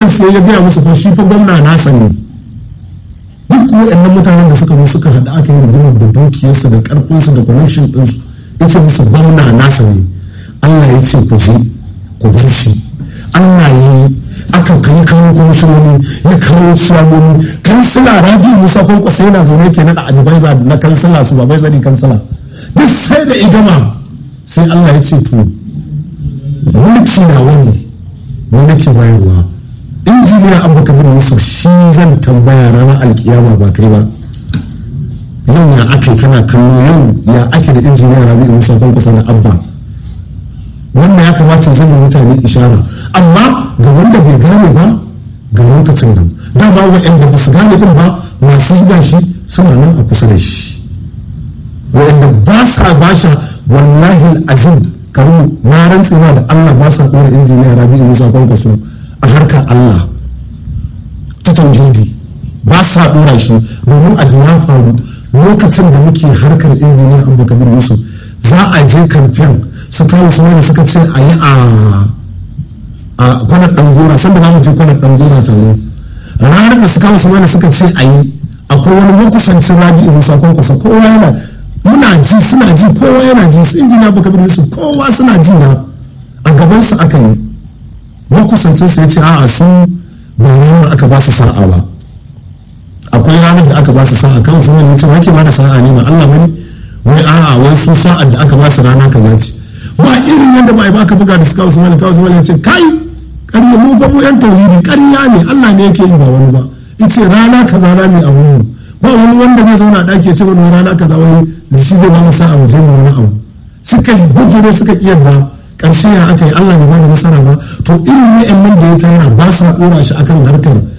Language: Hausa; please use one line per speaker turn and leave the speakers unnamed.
sai ya gaya musu fa shi fa gwamna nasa ne duk waɗannan mutanen da suka zo suka haɗa aka yi rigimar da dukiyarsu da ƙarfinsu da connection ɗinsu ya ce musu gwamna nasa ne Allah ya ce ku je ku bar shi Allah ya yi aka kai kawo kwamishinoni ya kawo ciyamomi kansila rabi musa kwankwasa yana zaune ke naɗa advisor na kansila su ba bai zani kansila duk sai da igama sai Allah ya ce to mulki na wani mu nake bayarwa injiniya abu kabir yusuf shi zan tambaya ranar alkiyama ba kai ba yau ya ake kana kallo yau ya ake da injiniya rabi musa kwankwasa na abba wannan ya kamata zai yi mutane ishara amma ga wanda bai gane ba ga lokacin nan dama waɗanda ba su gane din ba masu zuga shi suna nan a kusa da shi waɗanda ba sa basha wallahi azim karu na rantsewa da allah ba sa ɗora injiniya rabi'u musa kwankwaso a harkar allah ta tauhidi ba sa ɗora shi domin abu ya faru lokacin da muke harkar injiniya abu kabir yusuf za a je kamfen su kawo su wani suka ce a yi a kwanar ɗangora sanda za mu je kwanar ɗangora tare ranar da su kawo su wani suka ce a yi akwai wani makusancin rabi'u musa kwankwasa kowa yana muna ji suna ji kowa yana ji su injina baka bin yusuf kowa suna ji na a gaban su aka yi makusancin su ya ce a'a su ba ranar aka ba su sa'a ba akwai ranar da aka ba su sa'a kan su wani ya ce wake ba da sa'a ne ba allah bane wai a'a wai su sa'ar da aka ba su rana kaza ce ba irin yadda ba baka buga da suka usman ka usman ya ce kai ƙarya mu fa mu yan tauhidi ƙarya ne Allah ne yake yi ba wani ba yace rana kaza na mai abu mu ba wani wanda zai zauna a ɗaki ya ce wani rana kaza wani shi zai ba masa abu zai mu wani abu suka bujire suka kiyarda ƙarshe ya aka yi Allah bai ba da nasara ba to irin wa'annan da ya tara ba sa ɗora shi akan harkar